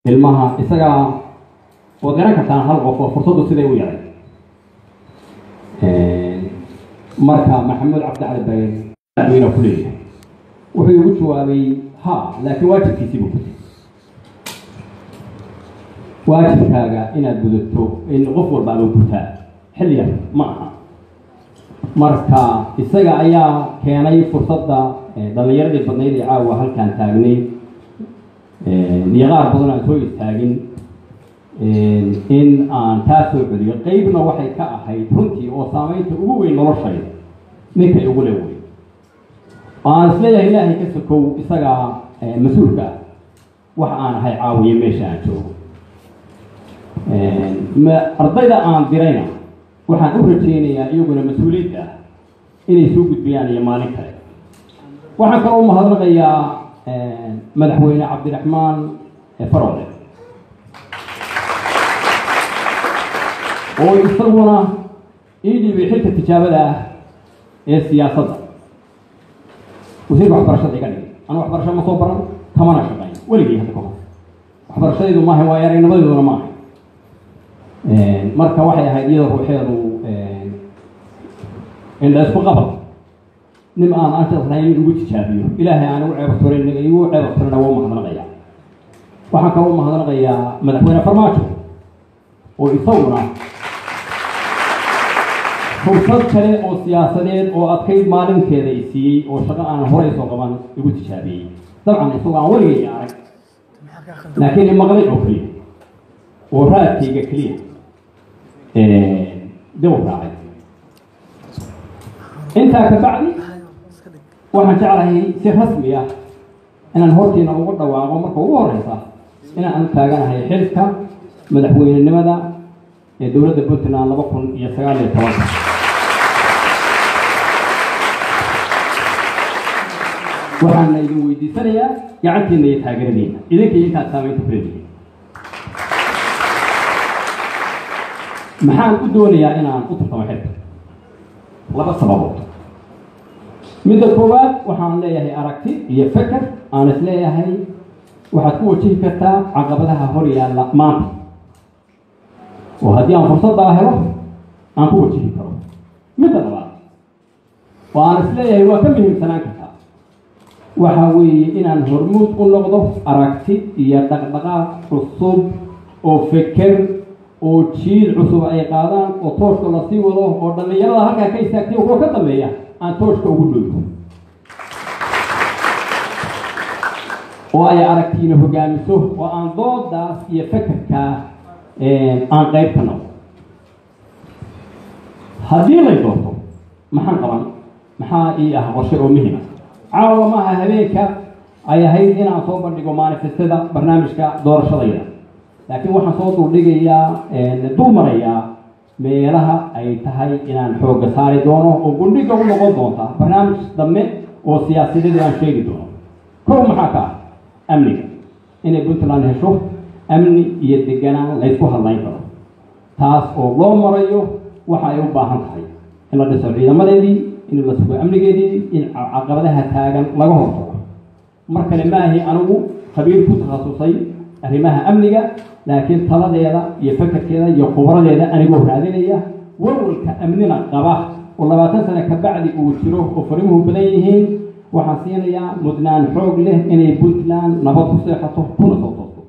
ilmaha isagaa waad garan kartaan hal qof oo fursaddu siday u yaray marka maxamed cabdicali bayer weyna ku leeyahay wuxuu igu jawaabay ha laakiin waajibkiisii buu gutay waajibkaaga inaad gudato in qof walba adoo gutaa xilliga ma aha marka isaga ayaa keenay fursadda dhallinyaradii badnayd ee caawa halkaan taagnay iyo qaar badan aan soo istaagin in aan taa soo celiyo qeybna waxay ka ahayd runtii oo saamaynta ugu weyn noloshayda ninkay ugu le wey aan isleeyahay ilaahay ka sokow isagaa mas-uulka ah wax aan ahay caawiye meesha aan joogo ardayda aan dirayna waxaan u rajeynayaa iyaguna mas-uuliyadda ah inay soo gudbiyaan iyo maalin kale waxaan kaloo u mahadnaqayaa madaxweyne cabdiraxmaan farole oo isaguna ii dhiibay xilka tijaabada ah ee siyaasadda wasiirka waxbarashada iga dhigay anu waxbarasho ma soo baran kamana shaqayn weligii hadda kahor waxbarashadaydu maaha waa aragnimadeeduna ma ahay marka waxay ahayd iyada ruuxeedu indha isku qabad nin aan anshaas lahayn in igu tijaabiyo ilaahay aan igu ceebabturin igu ceebabturina waa umahadnaqaya waxaan kaloo umahadnaqayaa madaxweyne farmaajo oo isaguna fursad kale oo siyaasadeed oo adkayd maalinteeda i siiyey oo shaqo aan horey soo qaban igu tijaabiyey dabcan isagoo aan weligay arag laakiin imaqlay oo keliya oo raadkayga keliya dib u raacay intaa ka bacdi waxaan jeclahay si rasmi ah inaan hortiina ugu dhawaaqo marka ugu horeysa inaan anu taaganahay xilka madaxweynenimada ee dowladda puntland laba kun iyo sagaal iyo tobanka waxaana idin weydiisanayaa gacantiina iyo taageeradiina idinka iyo intaad saamaynta kuleedihiin maxaan u doonayaa inaan u tartamo xilka laba sababood midda koowaad waxaan leeyahay aragti iyo feker aan is leeyahay waxaad ku wajihi kartaa caqabadaha hor yaalla maanta oo haddii aan fursaddaa helo aan ku wajihi karo midda labaad oo aan is leeyahay waa ka muhiimsanaan kartaa waxa weeye inaan hormuud u noqdo aragti iyo dhaqdhaqaaq cusub oo feker oo jiil cusub ay qaadaan oo tooshka lasii wado oo dhallinyarada halkaa ka istaagtay kuwa ka dambeeya aan tooshka ugu dhowto oo ay aragtiina hogaamiso oo aan doodaas iyo fekerkaa aan qayb ka noqdo haddii lay doorto maxaan qaban maxaa ii ah qorshe oo muhima caawa maaha habeenka ay ahayd inaan soo bandhigo manifestada barnaamijka doorashadayda laakiin waxaan soo duldhigayaa dul marayaa meelaha ay tahay inaan xoogga saari doono oo gundhiga u noqon doonta barnaamij dambe oo siyaasadeed aan sheegi doono kow maxaa ka ah amniga inay puntland hesho amni iyo deganaan laysku hadlayn karo taas oo loo marayo waxa ay u baahan tahay in la dhiso ciidamadeedii in la sugo amnigeedii in caqabadaha taagan laga hortago mar kale maahi anigu khabiir ku takhasusay arrimaha amniga laakiin taladeeda iyo fekerkeeda iyo khubradeeda anigoo raadinaya walwalka amnina qaba oo labaatan sano ka bacdi uu jiro oo farimuhu badan yihiin waxaan siinayaa mudnaan xoog leh inay puntland nabad ku seexato kuna soo toosto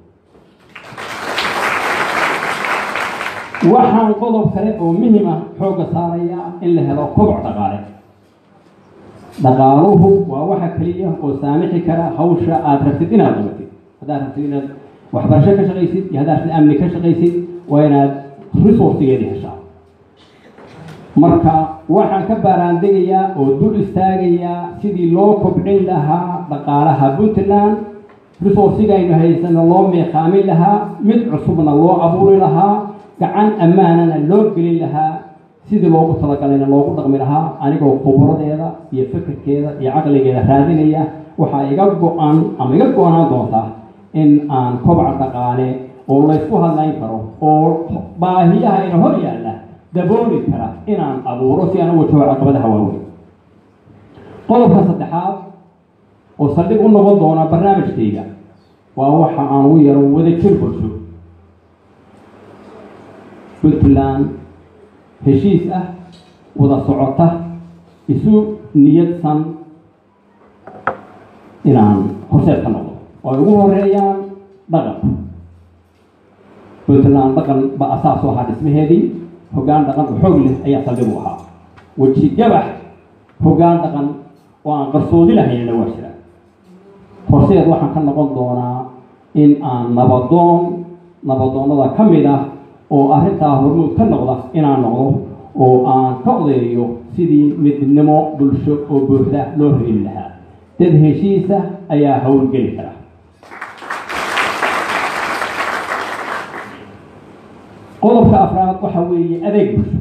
waxaan qodob kale oo muhim ah xoogga saaraya in la helo koboc dhaqaale dhaqaaluhu waa waxa keliya oo saamixi kara hawsha aada rabtid inaad qabatid haddaad rabtid inaad waxbarasho ka shaqaysid iyo haddaad rabtid amni ka shaqaysid waa inaad resourcigeedi heshaa marka waxaan ka baaraandegayaa oo dul istaagayaa sidii loo kobcin lahaa dhaqaalaha puntland resourcigaynu haysano loo meeqaamin lahaa mid cusubna loo abuuri lahaa gacan ammaanana loo gelin lahaa sidii loogu talagalayna loogu dhaqmi lahaa anigoo khuburadeeda iyo fekerkeeda iyo caqligeeda raadinaya waxaa iga go-an ama iga go-anaan doontaa in aan kobac dhaqaale oo laysku hadlayn karo oo baahiyaha ina hor yaalla dabooli kara inaan abuuro si aan u wajaho caqabadaha waaweyn qodobka saddexaad oo saldhig u noqon doona barnaamijkayga waa waxa aan ugu yaro wada jir bulsho puntland heshiis ah wada socota isu niyadsan inaan horseed ka noqdo oo ay ugu horeeyaan dhaqan puntland dhaqan ba asaas u ahaa dhismaheedii hoggaan dhaqan oo xoog leh ayaa saldhig u ahaa weji gabax hoggaan dhaqan oo aan qarsoodi lahaynna waa jira horseed waxaan ka noqon doonaa in aan nabadoon nabadoonnada ka mid ah oo arrintaa hormuud ka noqda inaan noqdo oo aan ka odeeyo sidii midnimo bulsho oo buuxda loo reeli lahaa dad heshiisa ayaa howlgeli kara qodobka afraad waxa weeye adeeg bulsho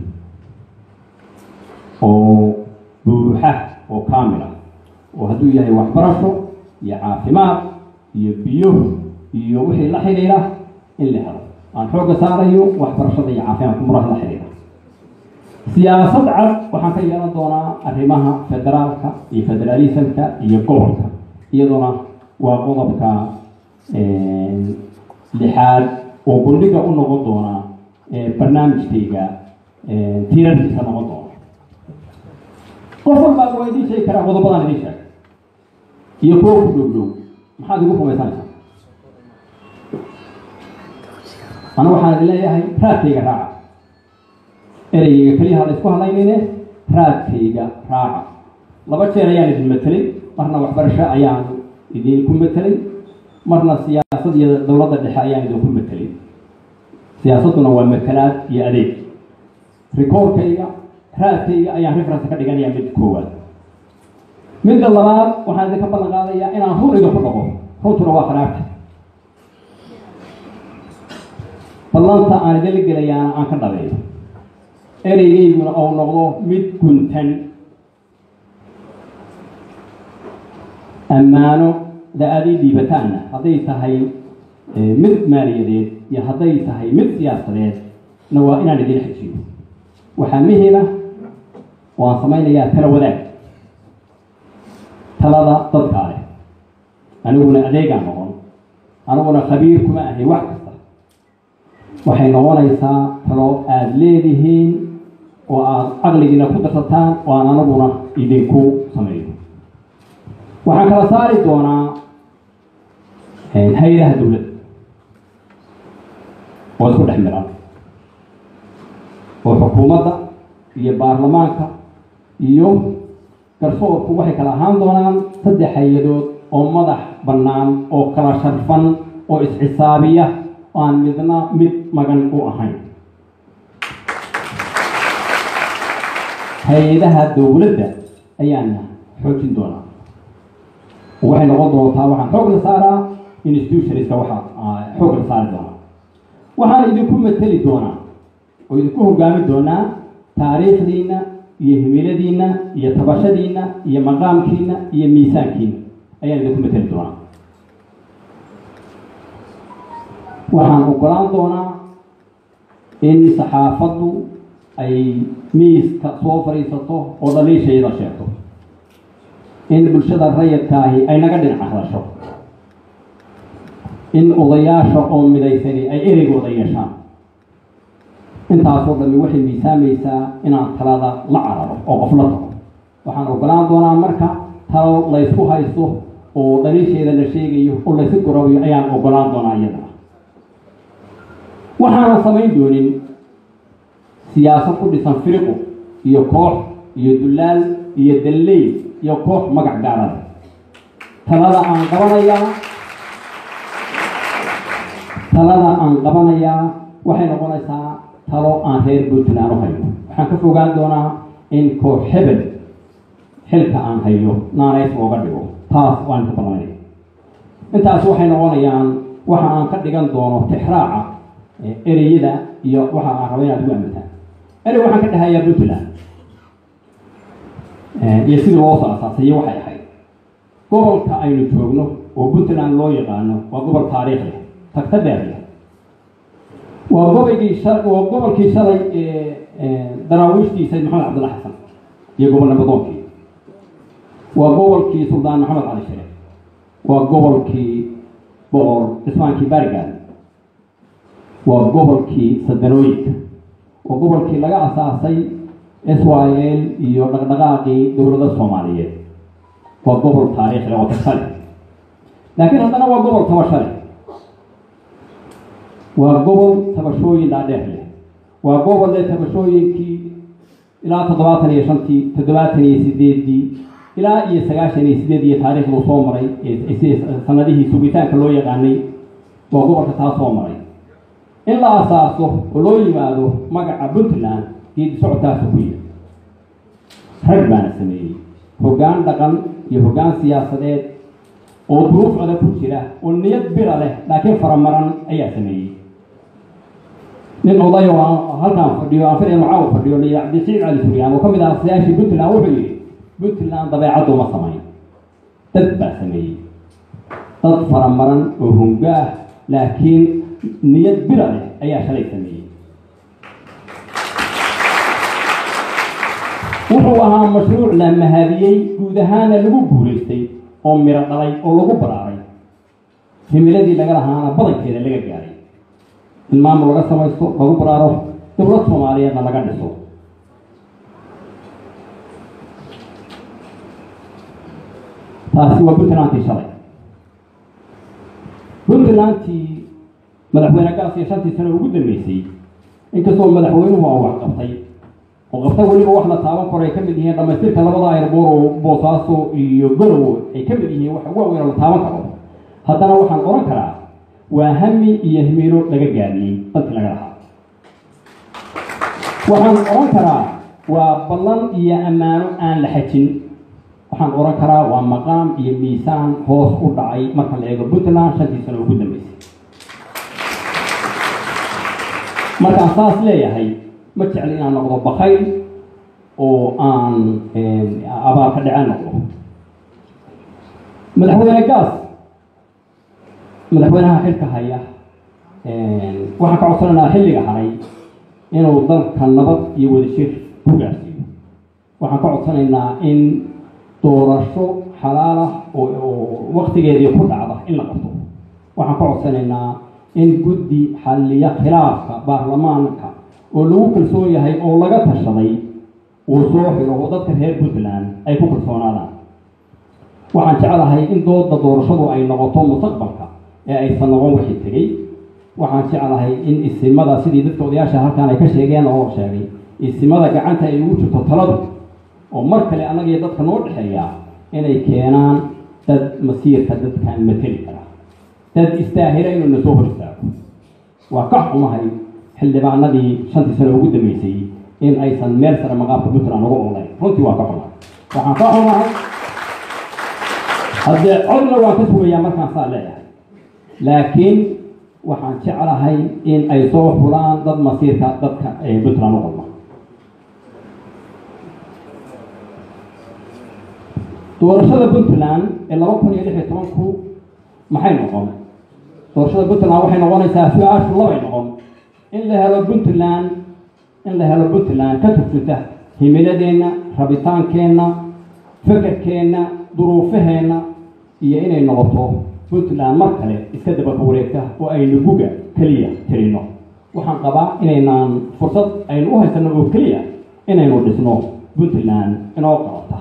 oo buuxa oo kaamil ah oo hadduu yahay waxbarasho iyo caafimaad iyo biyo iyo wixii la xidhiidha in la helo aan xoogga saarayo waxbarashada iyo caafimaadka muraha la xidhiidha siyaasad cad waxaan ka yeelan doonaa arrimaha federaalka iyo federaalismka iyo gobolka iyaduna waa qodobka lixaad oo gundhiga u noqon doona barnaamijkayga tiirarkiisa noqon doona qof walbaa waa idiin sheegi karaa qodobadan idiin sheeg iyo kuwo ku dhow dhow maxaad igu rumaysanaysaa anu waxaan idin leeyahay raadkayga raaca ereygayga keliyaha la isku hadlaynayne raadkayga raaca laba jeer ayaan idin matelay marna waxbarasho ayaan idinku matelay marna siyaasad iyo dowladda dhexe ayaan idinku matelay siyaasadduna waa matalaad iyo adeeg rikoorkayga raadkayga ayaan reference ka dhiganayaa mid koowaad midda labaad waxaan idinka ballan qaadayaa inaan run idinku dhaqo runtuna waa qanaabta ballanta aan idinla gelayaana aan ka dhabeeyo ereygayguna ou noqdo mid guntan ammaano da aad ii dhiibataanna hadday tahay mid maaliyadeed iyo hadday tahay mid siyaasadeed na waa inaan idin xejiyo waxaa mihila waan samaynayaa tala wadaag talada dadkaa leh aniguna adeegaan noqon aniguna khabiir kuma ahay wax kasta waxay noqonaysaa talo aada leedihiin oo aada caqligiina ku darsataan oo aan anaguna idinku sameeyo waxaan kala saari doonaa hay-adaha dowladda oo isku dhex miran oo xukuumadda iyo baarlamaanka iyo garsoorku waxay kala ahaan doonaan saddex hay-adood oo madax bannaan oo kala sharfan oo isxisaabiya oo aan midna mid magan u ahayn hay-adaha dowladda ayaana xoojin doonaa waxay noqon doontaa waxaan xoog la saaraa institutionska waxaa xoog la saari doonaa waxaan idinku mateli doonaa oo idinku hogaami doonaa taariikhdiina iyo himiladiina iyo tabashadiina iyo maqaamkiina iyo miisaankiina ayaan idinku mateli doonaa waxaan ogolaan doonaa in saxaafaddu ay miiska soo fadhiisato oo dhaliishayda sheegto in bulshada rayidkaahi ay naga dhinac hadasho in odayaasha oo midaysani ay ereygooda yeeshaan intaasoo dhammi waxay miisaamaysaa inaan talada la cararo oo qof la tago waxaan ogolaan doonaa marka talo laysku haysto oo dhaliisheeda la sheegayo oo laysu gorobayo ayaan ogolaan doonaa iyadana waxaanan samayn doonin siyaasad ku dhisan firiqo iyo koox iyo dullaal iyo dalley iyo koox magac gaarada talada aan qabanayaa talada aan qabanayaa waxay noqonaysaa talo aan reer puntland u hayo waxaan ka fogaan doonaa in koox hebel xilka aan hayo naanays ooga dhigo taas waan ka ballanaya intaas waxay noqonayaan waxa aan ka dhigan doono tixraaca ereyada iyo waxa aan raba inaad ugu aamintaan erey waxaan ka dhahayaa puntland iyo sidii loo soo asaasay waxay ahayd gobolka aynu joogno oo puntland loo yaqaano waa gobol taariikh leh tagta dheer leh waa gobolkii waa gobolkii shalay daraawiishtii sayd maxamed cabdulla xasan iyo gobol nabadoonkii waa gobolkii suldaan maxamed cali share waa gobolkii boqor cismaankii baarigaad waa gobolkii sadanooyinka waa gobolkii laga asaasay s y l iyo dhaqdhaqaaqii dowladda soomaaliyeed waa gobol taariikhi oo tasale laakiin haddana waa gobol tabashale waa gobol tabashooyin dhaadheer leh waa gobol leh tabashooyinkii ilaa toddobaatan iyo shantii toddobaatan iyo sideedii ilaa iyo sagaashan iyo sideed iyo taariikhdu soo maray sanadihii sugitaanka loo yaqaanay waa gobolka taa soo maray in la asaaso oo loo yimaado magaca puntland geedi socodkaasu ku yiri rag baana sameeyey hoggaan dhaqan iyo hoggaan siyaasadeed oo duruuf adag ku jira oo niyad bira leh laakiin faramaran ayaa sameeyey nin odayo halkaan fadhiyo aan filayn macaaw fadhiyo la yidhi cabdisiid cali suryaan oo ka mid ah siyaashii puntland wuxuu yidhi puntland dabeecaddu ma samayn dad baa sameeyey dad faramaran oo hongaah laakiin niyad bira leh ayaa shalay sameeyey wuxuu ahaa mashruuc la mahadiyey guud ahaana lagu guulaystay oo miro dhalay oo lagu baraaray himiladii laga lahaana badankeeda laga gaaray in maamul laga samaysto lagu baraaro dowlad soomaaliyeedna laga dhiso taasi waa puntlandtii shalay puntlandtii madaxweyne gaas iyo shantii sano ugu dambeysay inkastoo madaxweynuhu a wax qabtay oo qabta weliba wax la taaban karo ay ka mid yihiin dhamaystirka labada ayrboor oo boosaaso iyo gorowo ay ka mid yihiin wax waaweyn oo la taaban karo haddana waxaan oran karaa waa hami iyo himiilo laga gaadiyey dadkii laga lahaa waxaan oran karaa waa ballan iyo ammaano aan la xajin waxaan oran karaa waa maqaam iyo miisaan hoos u dhacay marka la eego puntland shantii sano ugu dambeysay markaan saas leeyahay ma jecli inaan noqdo bakayl oo aan abaal ka dhece noqdo madaxweyne gaas madaxweynaha xilka haya waxaan ka codsanaynaa xilliga haray inuu dalka nabad iyo wadashir ku gaarsiiyo waxaan ka codsanaynaa in doorasho xalaal ah oo waktigeedii ku dhacda in la qabto waxaan ka codsanaynaa in guddi xalliya khilaafka baarlamaanka oo lagu kalsoon yahay oo laga tashaday uu soo xiro oo dadka reer puntland ay ku kalsoonaadaan waxaan jeclahay in dooda doorashadu ay noqoto mustaqbalka ee aysan noqon wixii tegey waxaan jeclahay in isimada sidii dadka odayaasha halkaan ay ka sheegeen oo sheegay isimada gacanta ay ugu jirto taladu oo mar kale annaga iyo dadka noo dhexeeya inay keenaan dad masiirka dadkan mateli kara dad istaahila inuu na soo hor istaago waa ka xumahay xildhibaanadii shantii sano ugu dambeysay in aysan meel sare maqaabka puntland uga olayn runtii waa ka xumahay waxaan ka xumahay haddee codna waan ka sugayaa markaan saa leeyahay laakiin waxaan jeclahay in ay soo xulaan dad masiirka dadka ee puntland u qodma doorashada puntland ee laba kun iyo lix iyo tobanku maxay noqon doorashada puntland waxay noqonaysaa su-aashu labay noqon in la helo puntland in la helo puntland ka turjuta himiladeenna rabitaankeenna fekerkeenna duruufaheenna iyo inay noqoto puntland mar kale iska dabaka wareegta oo aynu guga keliya tirino waxaan qabaa inaynaan fursad aynu u haysano oo keliya inaynu dhisno puntland inoo qabata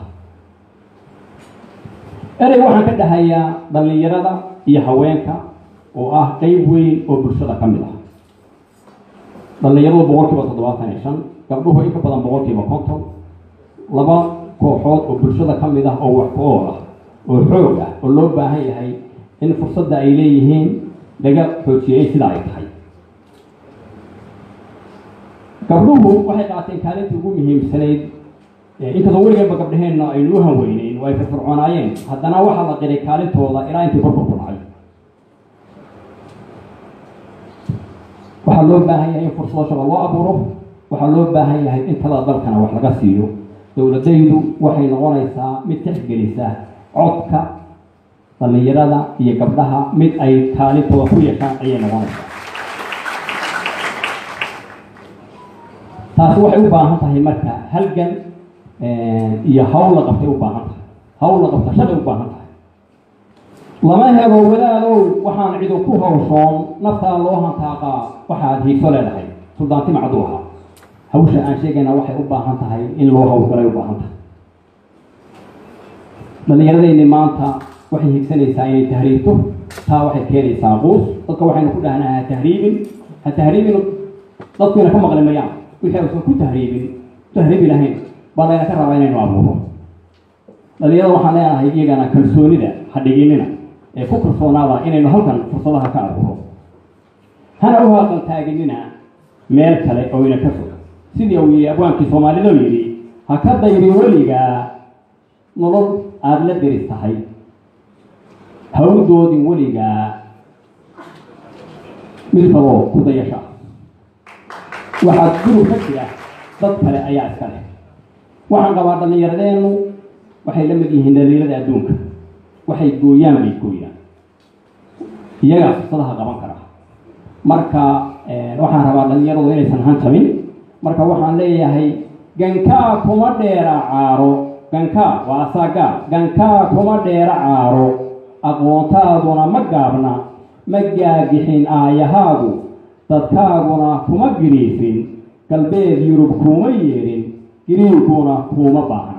erey waxaan ka dhahayaa dhallinyarada iyo haweenka oo ah qeyb weyn oo bulshada ka mid ah dhallinyaradu boqol kiiba toddobaatan iyo shan gabdhuhu in ka badan boqol kiiba konton laba kooxood oo bulshada ka mid ah oo wax ku ool ah oo xoog ah oo loo baahan yahay in fursadda ay leeyihiin laga xoojiyey sida ay tahay gabdhuhu waxay qaateen kaalintii ugu muhiimsanayd inkastoo weligeedba gabdhaheenna aynu u hanweyneyn oo ay firfircoonaayeen haddana waxaa la qiray kaalintooda ilaa intii korka ku dhacay waxaa loo baahan yahay in fursado shaqo loo abuuro waxaa loo baahan yahay in talada dalkana wax laga siiyo dowladaydu waxay noqonaysaa mid tixgelisa codka dhallinyarada iyo gabdhaha mid ay kaalintooda ku yeeshaan ayay noqonaysaa taasi waxay u baahan tahay marka halgan iyo hawl la qabtay u baahan tahay hawl la qabta shaqay u baahan tahay lama helo wadaadow waxaan cidu ku hawshoon naftaa loo hantaaqaa waxaad hiigso leedahay suldaanti macduuha hawsha aan sheegayna waxay u baahan tahay in loo hawlgalay u baahan tahay dhallinyaradayni maanta waxay higsanaysaa inay tahriibto taa waxay keenaysaa quus dadka waxaynu ku dhahnaa ha tahriibin ha tahriibin dadkuyna ka maqli mayaan wixii aysan ku tahriibin tahriibi lahayn baa layna ka rabaa inaynu abuuro dhalinyarada waxaan leenahay iyagana kalsoonida ha dhiginina ee ku kalsoonaada inaynu halkan fursadaha ka abuuro hana u haaqan taaginina meel kale oo ina ka fog sidii uu yidhi abwaankii soomaalida yidhi ha ka dayri weligaa nolol aada la deris tahay hawdoodin weligaa mid kaloo ku dayasha waxaad gurub ka jira dad kale ayaa iska leh waxaan qabaa dhallinyaradeennu waxay la mid yihiin dhalinyarada adduunka waxay gooyaan bay gooyaan iyagaa fursadaha qaban kara marka waxaan rabaa dhalinyaradu inaysan hantabin marka waxaan leeyahay gankaa kuma dheera caaro gankaa waa asagaa gankaa kuma dheera caaro aqoontaaduna ma gaabna ma gaagixin aayahaagu dadkaaguna kuma giriifin galbeed yurub kuuma yeedhin giriirkuna kuuma baahna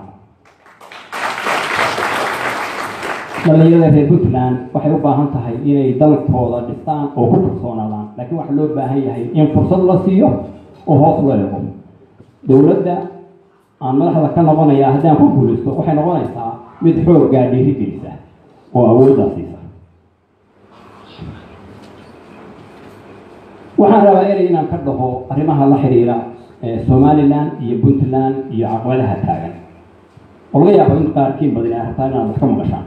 dhallinyarada reer puntland waxay u baahan tahay inay dalkooda dhistaan oo ku kalsoonaadaan laakiin waxaa loo baahan yahay in fursad la siiyo oo hoos loo eego dowladda aan madaxda ka noqonaya haddaan ku guulaysto waxay noqonaysaa mid xooggaa dhiirigelisa oo awooddaa siisa waxaan rabaa erey inaan ka dhaho arrimaha la xiriira somalilan iyo puntland iyo caqabadaha taagan oo laga yaabo in qaarkiin badan ay rabtaa inaad wax ka maqashaan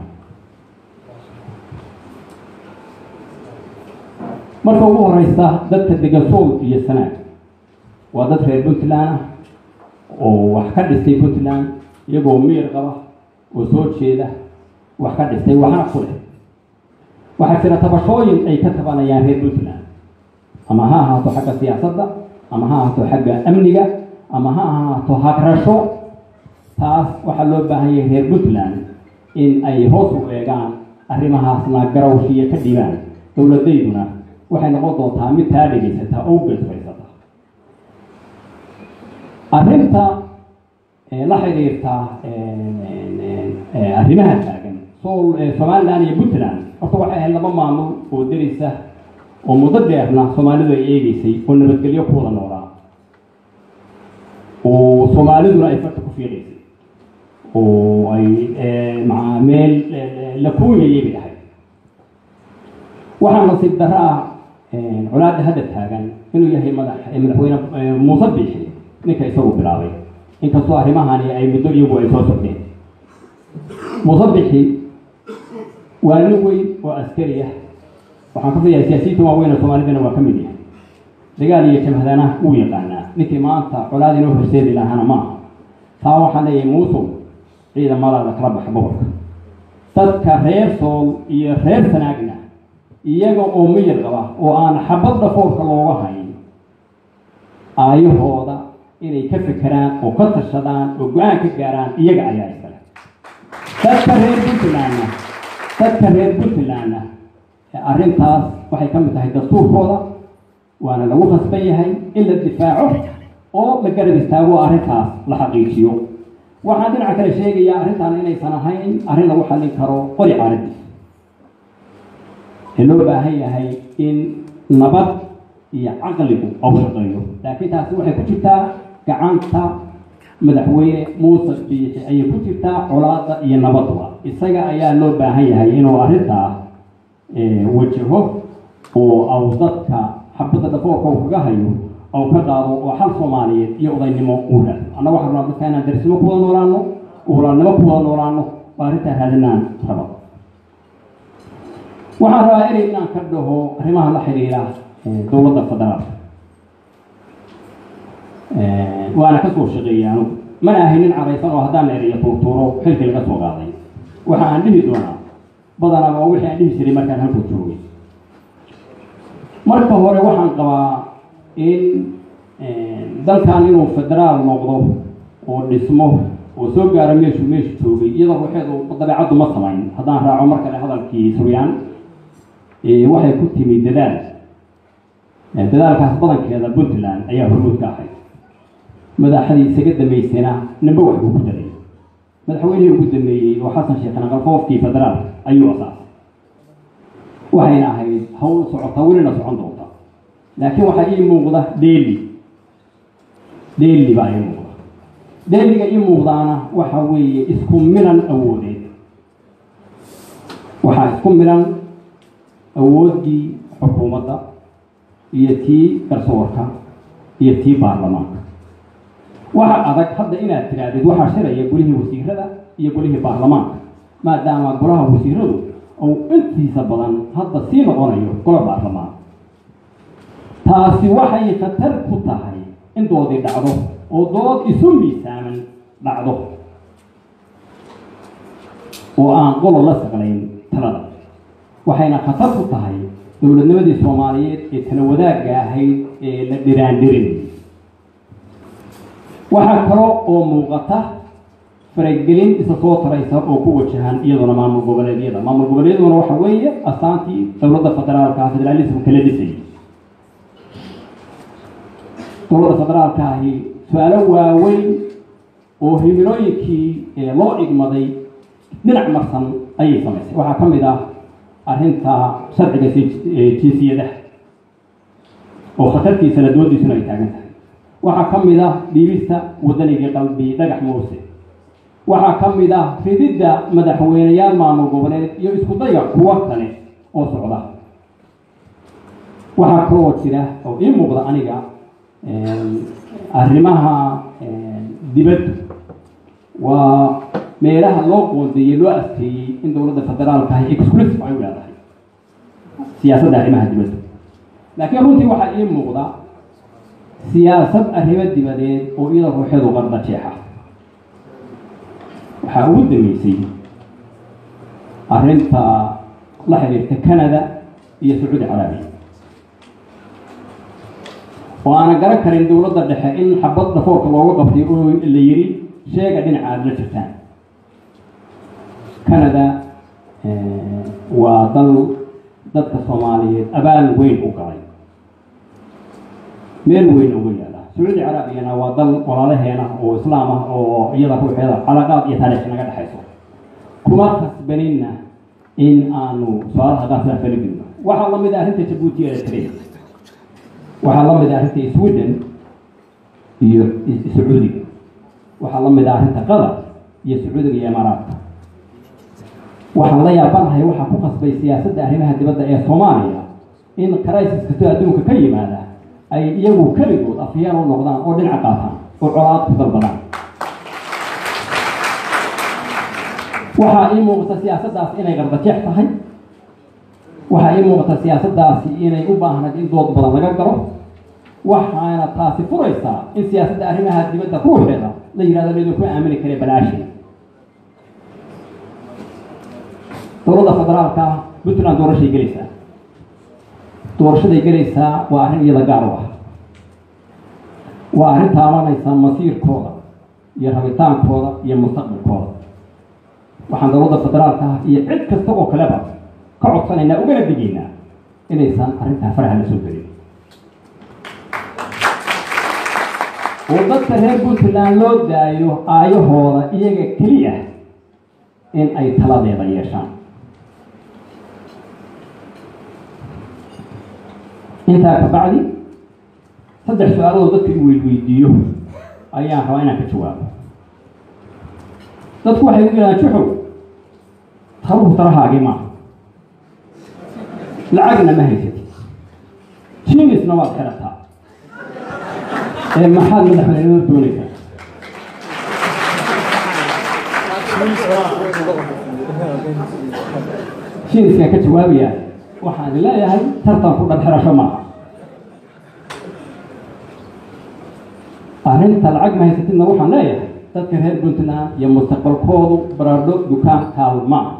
marka ugu horeysa dadka degasool iyo sanaag waa dad reer puntland ah oo wax ka dhistay puntland iyagoo miyir qaba oo soo jeeda wax ka dhistay waxna ku leh waxaa jira tabashooyin ay ka tabanayaan reer puntland ama ha ahaato xagga siyaasadda ama ha ahaato xagga amniga ama ha ahaato hagrasho taas waxaa loo baahan yahay reer puntland in ay hoos u eegaan arrimahaasna garawshiya ka dhibaan dowladayduna waxay noqon doontaa mid taa dhegaysata oo ugeesfaysata arrinta la xiriirta arrimaha taagan sool somaliland iyo puntland horta waxay ahayd laba maamul oo derisa oo muddo dheerna soomaalidu ay eegeysay oo nabadgelyo ku wada noolaa oo soomaaliduna ay farta ku fiiqaysay oo ay maa meel la kuuyayay bay ahayd waxaa nasiib darro ah colaadda hadda taagan inuu yahay madax madaxweyne muuse biixi ninka isagu bilaabay inkastoo arrimahani ay muddo iyagu ay soo socdeen muuse biixi waa nin weyn oo askari ah waxaan ka filayaa siyaasiyiinta waaweyn ee soomaalidana waa ka mid yahay dagaal iyo jamhadana wuu yaqaanaa ninkii maanta colaad inoo horseedi lahaana maaha taa waxaan leeyahay muusow ciidamadaada kala baxa boqorka dadka reer sool iyo reer sanaagna iyaga oo miyir qaba oo aan xabad dhafoorka looga hayn aayahooda inay ka fekeraan oo ka tashadaan oo go-aan ka gaaraan iyaga ayaa iskale dadka reer puntlandna dadka reer puntlandna arrintaas waxay ka mid tahay dastuurkooda waana lagu khasban yahay in la difaaco oo la garab istaago arrintaas la xaqiijiyo waxaan dhinaca kale sheegayaa arrintan inaysan ahayn arrin lagu xallin karo qori caaladiis ee loo baahan yahay in nabad iyo caqligu au shaqeeyo laakiin taasi waxay ku jirtaa gacanta madaxweyne muuse biixi ayay ku jirtaa colaada iyo nabadba isaga ayaa loo baahan yahay inuu arrintaa wajaho oo au dadka xabadda dhafoorka uu kaga hayo au ka qaado oo xal soomaaliyeed iyo odaynimo uu raado annaga waxaa rabnaa dadka inaan darisnimo ku wada noolaano uhulaannimo ku wada noolaano oo arrintaa raadinaan raba waxaan rabaa erey inaan ka dhaho arrimaha la xiriira dowladda federaalka waana kasoo shaqeeyay anugu mana ahay nin caraysan oo haddaan ereyo tuurtuuro xilkii laga soo qaaday waxa aan dhihi doonaa badanaa waa wixii aan dhihi jiray markaan halkuu joogay marka hore waxaan qabaa in dalkan inuu federaal noqdo oo dhismo oo soo gaara meeshuu meeshu joogay iyadoo ruuxeedu dabeecaddu ma samayn haddaan raaco mar kale hadalkii suryaan waxay ku timi dadaal dadaalkaas badankeeda puntland ayaa hormuud ka ahayd madaxdii isaga dambeysayna ninba wax buu ku daray madaxweynihii ugu dambeeyey oo xasan sheekh naqalqoofkii federaalka ayuu asaasay waxayna ahayd hawl socota welina socon doonta laakiin waxaa ii muuqda dheeli dheeli baa ii muuqda dheeliga ii muuqdaana waxa weeye isku milan awoodeed waxaa isku milan awooddii xukuumadda iyo tii garsoorka iyo tii baarlamaanka waxa adag hadda inaad tirahdid waxaa shiraya golihii wasiirada iyo golihii baarlamaanka maadaama golaha wasiiradu uu intiisa badan hadda sii noqonayo golo baarlamaan taasi waxay khatar ku tahay in doodii dhacdo oo dood isu miisaaman dhacdo oo aan qolo la saqlayn talada waxayna khatar ku tahay dowladnimadii soomaaliyeed ee tala wadaagga ahayd ee la dhiraandhirin waxaa kalo oo muuqata faragelin isa soo taraysa oo ku wajahan iyaduna maamul goboleedyada maamul goboleedyaduna waxa weeye astaantii dowladda federaalka federaalismka la dhisayay dowladda federaalka ahi su-aalo waaweyn oo himilooyinkii loo igmaday dhinac marsan ayay samaysay waxaa ka mid ah arrinta sharciga jinsiyadaha oo khatartiisa la doodiisuna ay taagan tahay waxaa ka mid ah dhiibista waddanigii qalbi dhagax muuse waxaa ka mid ah rididda madaxweyneyaal maamul goboleed iyo isku dayga kuwo kale oo socda waxaa kaloo jira oo ii muuqda aniga arrimaha dibaddu waa meelaha loo qoondeeyey loo asteeyey in dowladda federaalka ahi exclusive ay u leedahay siyaasadda arrimaha dibaddu laakiin runtii waxaa ii muuqda siyaasad arrimo dibadeed oo iyada ruuxeedu qarda jeexa waxaa ugu dambeysay arrinta la xiriirta canada iyo sacuudi caraabiya oo aana garan karin dowladda dhexe in xabad dhafoorka looga qabtay oo la yiri sheega dhinaca aada la jirtaan canada waa dal dadka soomaaliyeed abaal weyn u galay meel weyn uga yaala sacuudi caraabiyana waa dal walaalaheena oo islaam ah oo iyada ruuxeeda calaqaad iyo taariikh naga dhexayso kuma kasbaninna in aanu su-aalaha qaasaan falagilno waxaa lamid ah arrinta jabuuti eritrea waxaa la mid ah arrinta sweden iyo sacuudiga waxaa la mid ah arrinta qatar iyo sacuudiga iyo imaaraadka waxaan la yaabanahay waxaa ku qasbay siyaasadda arrimaha dibadda ee soomaaliya in crisis kastoo adduunka ka yimaada ay iyagu keligood afyeen u noqdaan oo dhinaca qaataan oo colaad ku dalbadaan waxaa ii muuqata siyaasaddaasi inay qardajeex tahay waxaa ii muuqata siyaasaddaasi inay u baahnayd in dood badan laga galo waxaana taasi furaysaa in siyaasadda arrimaha dibadda ruuxeeda la yihahdo laydinku aamini kare balaashi dowladda federaalka puntland doorashay gelaysaa doorashaday gelaysaa waa arrin iyada gaar u ah waa arrin taabanaysa masiirkooda iyo rabitaankooda iyo mustaqbalkooda waxaan dowladda federaalka ah iyo cid kasta oo kaleba ka codsanaynaa ugana digaynaa inaysan arrintaa faraha la soo gelin oo dadka reer puntland loo daayo aayahooda iyaga keliya in ay taladeeda yeeshaan intaa kabacdi saddex su-aaladood dadka i weydweydiiyo ayaan rabaa inaan ka jawaabo dadku waxay u yidhahaan juxow taruhu tarahaagii maaha lacagna ma haysatid jinisna waad xirataa ee maxaad madaxweynenimada doonaysaa jiniskaan ka jawaabayaa waxaan idin leeyahay tartan ku dhadxirasho maaha arrinta lacag ma haysatidna waxaan leeyahay dadka reer puntland iyo mustaqbalkoodu baradho dukaan kaalmaa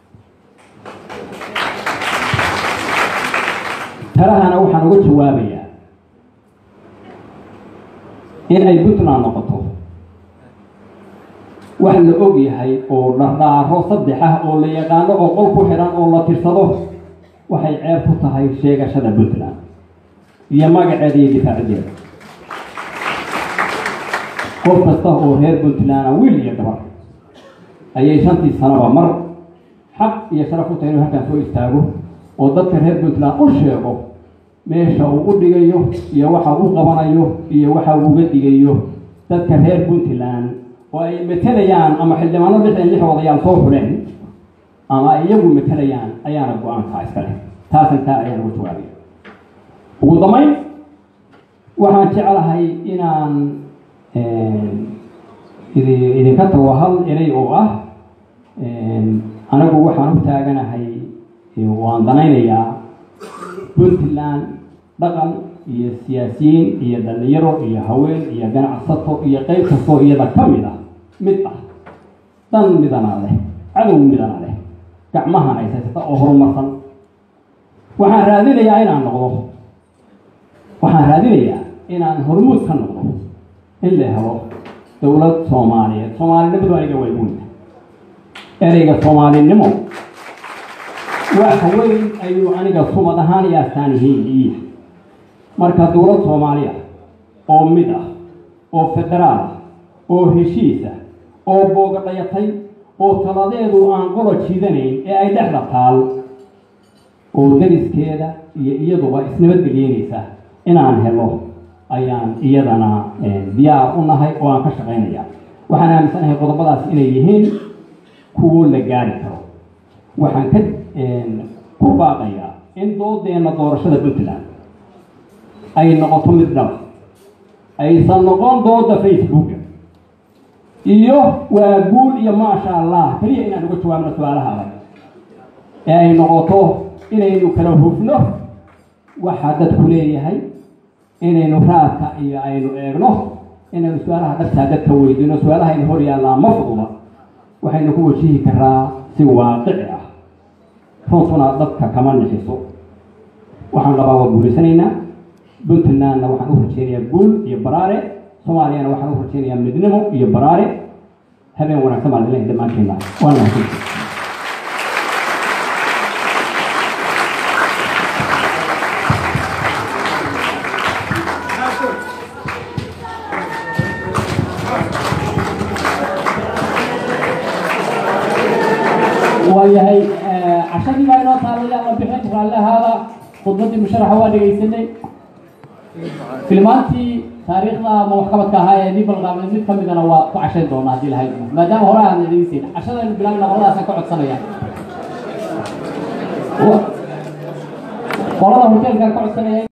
talahana waxaan uga jawaabayaa in ay puntland noqoto wax la og yahay oo dhardhaaro saddex ah oo la yaqaano oo qol ku xidhan oo la tirsado waxay ceeb ku tahay sheegashada puntland iyo magaceeda iyo difaacideeda qof kasta oo reer puntland wiil iyo gabar ayay shantii sanaba mar xaq iyo sharaf u tahay inuu halkaan soo istaago oo dadka reer puntland u sheego meesha uu u dhigayo iyo waxa uu qabanayo iyo waxa uu uga dhigayo dadka reer puntland oo ay matelayaan ama xildhibaano lixdan lix odayaal soo xuleen ama ay iyagu matelayaan ayaana go-aankaa iska leh taasan taa ayaan ugu jawaabaya ugu dambayn waxaan jeclahay inaan idi idinka tago hal erey oo ah anigu waxaan u taaganahay waan danaynayaa puntland dhaqan iyo siyaasiyiin iyo dhalinyaro iyo haween iyo ganacsato iyo qeyb kastoo iyada ka mid ah mid ah dan midana leh cadow midana leh gacmahan ay haysata oo horumarsan waxaan raadinayaa inaan noqdo waxaan raadinayaa inaan hormuud ka noqdo in la helo dowlad soomaaliyeed soomaalinimadu aniga way weynta ereyga soomaalinimo wax weyn ayuu aniga sumad ahaan iyo astaan yihiin iya marka dowlad soomaaliya oo mid ah oo federaal ah oo heshiis ah oo boogadhayatay oo taladeedu aan qolo jiidanayn ee ay dhexda taal oo dariskeeda iyo iyaduba isnabadgelyeynaysa inaan helo ayaan iyadana diyaar u nahay oo aan ka shaqaynaya waxaan aaminsanahay qodobadaas inay yihiin kuwo la gaari karo waxaan ka ku baaqayaa in doodeena doorashada puntland ay noqoto mid dhaba aysan noqon dooda facebooka iyo waa guul iyo maasha allah keliya inaan uga jawaabno su-aalaha adag ee ay noqoto inaynu kala hufno waxaa dadku leeyahay inaynu raadka iyo aynu eegno inaynu su-aalaha dhabtaa dadka weydiino su-aalaha aynu hor yaallaa ma fududa waxaynu ku wajihi karaa si waaqici ah runtuna dadka kama nixiso waxaan qabaa waa guulaysanaynaa puntlandna waxaan u rajeynayaa guul iyo baraare soomaaliyana waxaan u rajeynayaa midnimo iyo baraare habeen wanaagsan baan ilahay dhammaanteena waa mahadsan waayahay cashadii baa inoo taalaya la bixin raallihaada khudbadii musharaxa waa dhegaysanay filmaantii taariikhda ama waxqabadka ahaa ee nii balqaamay mid ka midana waa ku cashayn doona haddii lahayd maadaama hore aan dhegaysayn cashadaynu bilaabna qoladaasaan ka codsanaya qolada hoteelkaan ka codsanaya